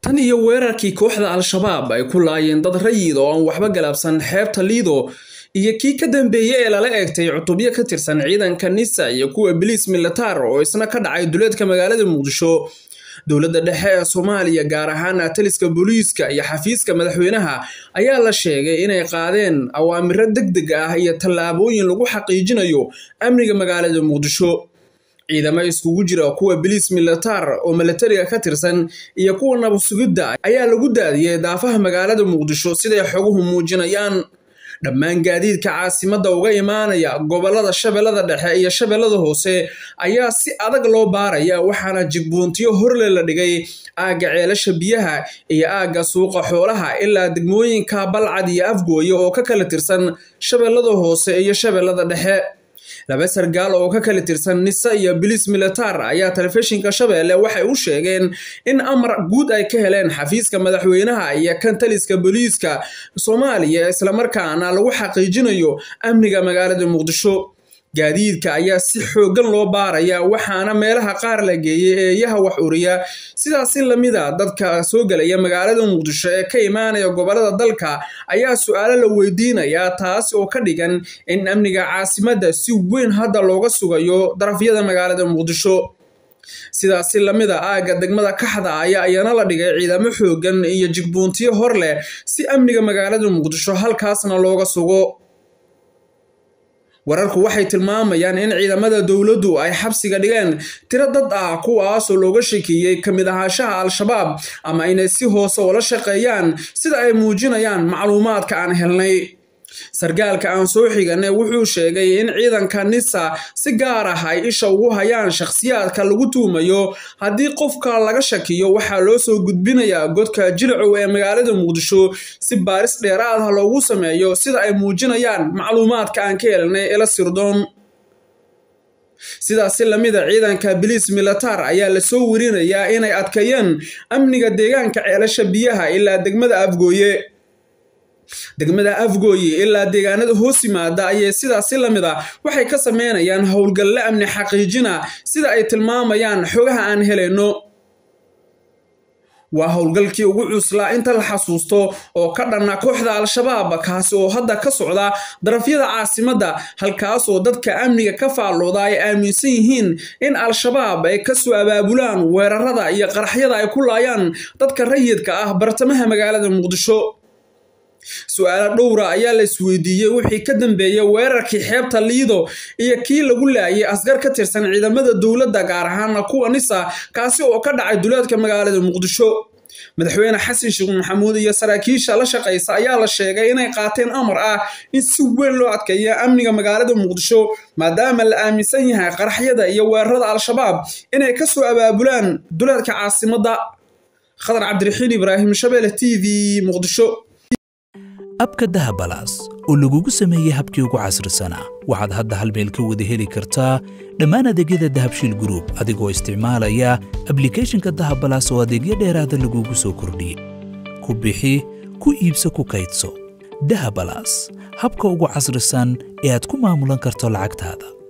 tan iyo weerarkii kooxda al-shabaab ay ku laayeen dad rayid oo aan waxba galabsan xeebta liido iyo kii ka dambeeyey ee lala eegtay cutubyo ka tirsan ciidanka nisa iyo kuwa biliis militaar oo isna ka dhacay duleedka magaalada muqdisho dowladda dhexe ee soomaaliya gaar ahaan taliska booliiska iyo xafiiska madaxweynaha ayaa la sheegay inay qaadeen awaamiro deg deg ah iyo tallaabooyin lagu xaqiijinayo amniga magaalada muqdisho ciidamo iskugu jira kuwa biliis militaar oo milatariga ka tirsan iyo kuwa nabadsugidda ayaa lagu daadiyey daafaha magaalada muqdisho siday xoguhu muujinayaan dhammaan gaadiidka caasimadda uga imaanaya gobollada shabeellada dhexe iyo shabeellada hoose ayaa si adag loo baaraya waxaana jigbuuntiyo horle la dhigay aagga ceelasha biyaha iyo aagga suuqa xoolaha ilaa degmooyinka balcad iyo afgooye oo ka kala tirsan shabeellada hoose iyo shabeellada dhexe laba sargaal oo ka kala tirsan nisa iyo biliis militaar ayaa telefishinka shabeelle waxay u sheegeen in amar guud ay ka heleen xafiiska madaxweynaha iyo kan taliska booliiska soomaaliya islamarkaana lagu xaqiijinayo amniga magaalada muqdisho gaadiidka ayaa si xooggan loo baaraya waxaana meelaha qaar la geeyey eeyaha wax uriya sidaasi lamida dadka soo gelaya magaalada muqdisho ee ka imaanaya gobollada dalka ayaa su-aalo la weydiinayaa taas oo ka dhigan in amniga caasimadda si weyn hadda looga sugayo darafyada magaalada muqdisho sidaasi lamida aagga degmada kaxda ayaa iyana la dhigay ciidamo xooggan iyo jigbuuntiyo hor leh si amniga magaalada muqdisho halkaasna looga sugo wararku waxay tilmaamayaan in ciidamada dowladdu ay xabsiga dhigeen tiro dad ah kuwaasoo looga shekeeyey ka mid ahaanshaha al-shabaab ama inay si hoose ula shaqeeyaan sida ay muujinayaan macluumaadka aan helnay sargaalka aan soo xiganay wuxuu sheegay in ciidanka nisa si gaar ah ay isha ugu hayaan shakhsiyaadka lagu tuumayo haddii qofka laga shakiyo waxaa loo soo gudbinayaa godka jilcow ee magaalada muqdisho si baaris dheeraad ah loogu sameeyo sida ay muujinayaan macluumaadka aan ka helnay ela sirdoon sidaasi lamida ciidanka biliis militaar ayaa lasoo werinayaa inay adkeeyeen amniga deegaanka ceelasha biyaha ilaa degmada afgooye degmada afgooye ilaa deegaanada hoos yimaada ayay sidaasi lamid a waxay ka sameynayaan howlgalle amni xaqiijina sida ay tilmaamayaan xogaha aan helayno waa howlgalkii ugu cuslaa inta la xasuusto oo ka dhanna kooxda al-shabaab kaasi oo hadda ka socda darafyada caasimadda halkaasoo dadka amniga ka faallooda ay aaminsan yihiin in al-shabaab ay kasoo abaabulaan weerarada iyo qaraxyada ay ku laayaan dadka rayidka ah bartamaha magaalada muqdisho su-aalo dhowra ayaa la isweydiiyey wixii ka dambeeyey weerarkii xeebta liido iyo kii lagu laayay asgar ka tirsan ciidamada dowladda gaar ahaana kuwa nisa kaasi oo ka dhacay duleedka magaalada muqdisho madaxweyne xasan sheekh maxamuud iyo saraakiisha la shaqaysa ayaa la sheegay inay qaateen amar ah in si weyn loo adkeeya amniga magaalada muqdisho maadaama la aaminsan yahay qaraxyada iyo weerarada al-shabaab inay kasoo abaabulaan duleedka caasimadda khadar cabdiraxiin ibraahim shabeelle t v muqdisho abka dahabalaas oo lagugu sameeyey habkii ugu casrisanaa waxaad hadda hal meel ka wada heli kartaa dhammaan adeegyada dahabshiil gruub adigoo isticmaalaya ablikeeshinka dahabalaas oo adeegyo dheeraada lagugu soo kordhiyey ku bixi ku iibso ku kaydso dahabalaas habka ugu casrisan ee aad ku maamulan karto lacagtaada